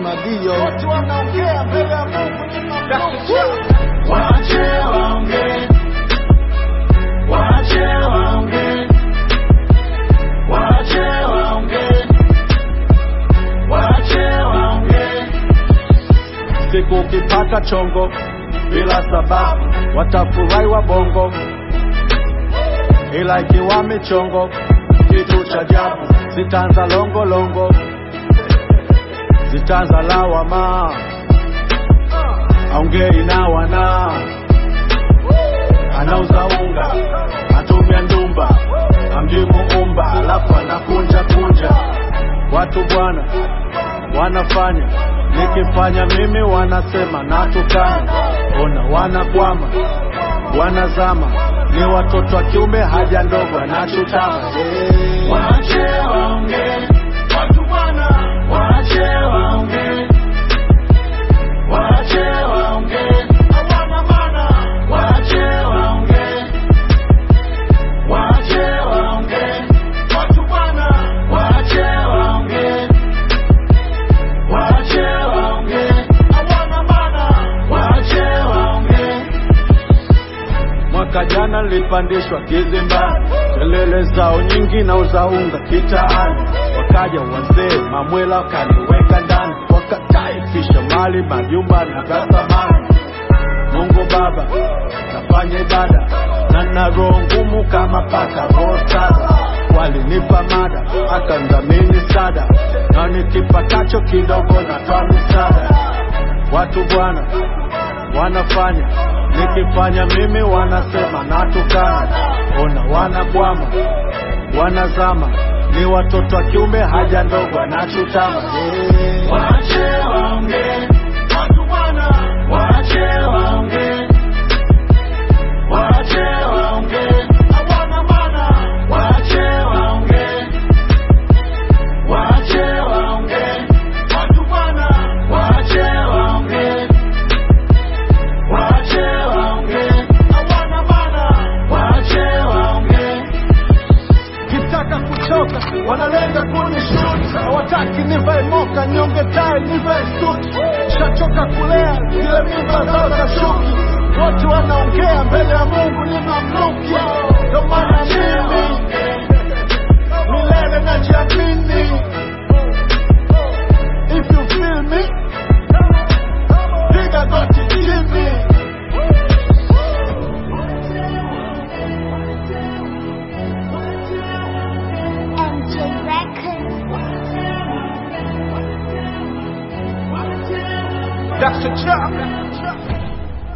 Madio. Watu wanaongea mbele ya Mungu ni mamluki. Wache waongee, wache waongee, wache waongee, wache waongee. Siku ukipata chongo bila sababu watafurahi wabongo, ila ikiwa michongo kitu cha ajabu zitaanza longolongo, zitaanza lawama, aongei na wana anauza unga atumia ndumba amjui muumba, alafu anakunja kunja watu bwana wanafanya nikifanya mimi wanasema natukana, ona wanakwama wanazama, ni watoto wa kiume haja ndogo anachutama hey. Wache waongee, watu bwana, wache waongee, wache waongee, hawana maana, wache waongee, wache waongee, watu bwana, wache waongee, wache waongee, hawana maana, wache waongee. Mwaka jana nilipandishwa kizimbani, kelele zao nyingi na uzaunga kitaani, wakaja wazee mamwela wakaniweka ndani, wakataifisha mali majumba na thamani. Mungu Baba, nafanya ibada na na roho ngumu kama paka rosada. Walinipa mada akandhamini sada, na nikipatacho kidogo natoa misaada. Watu bwana wanafanya nikifanya mimi wanasema natukana, ona wanakwama wanazama, ni watoto wa kiume haja ndogo anachutama hey. Wache waongee, watu bwana, wache waongee, wache waongee, hawana maana, wache waongee, wache waongee, watu bwana, wache waongee, wache waongee, hawana maana, wache waongee. kitaka kuchoka wanalenga kunishuti, hawataki nivae moka nyonge tai nivae suti. Shachoka kulea zile mimba zao za shuki, wote wanaongea mbele ya Mungu ni mamluki. Ndo maana mimi milele najiamini. If you feel me, piga goti chini. MJ Records. That's a chop.